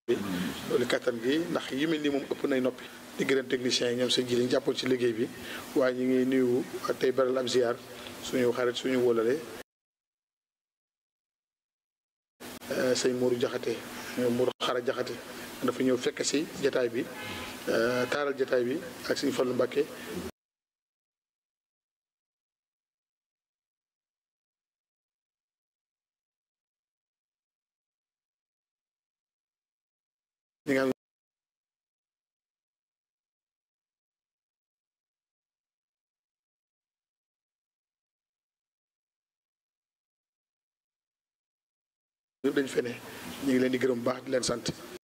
loolu kattan gi ndax yi mel nii moom ëpp nay noppi di gërëm techniciens yi ñoom seen ji liñ jàppoon ci liggéey bi waaye ñu ngi nuyu tey beral ab ziar suñu xarit suñu wóolale sëñ Mourou Jaxate Mourou Xara Jaxate dafa ñëw fekk si jataay bi taaral jataay bi ak suñu Fallu Mbàkke ñi nga xam ñëpp dañu fene ñu ngi leen di gërëm bu baax di leen sant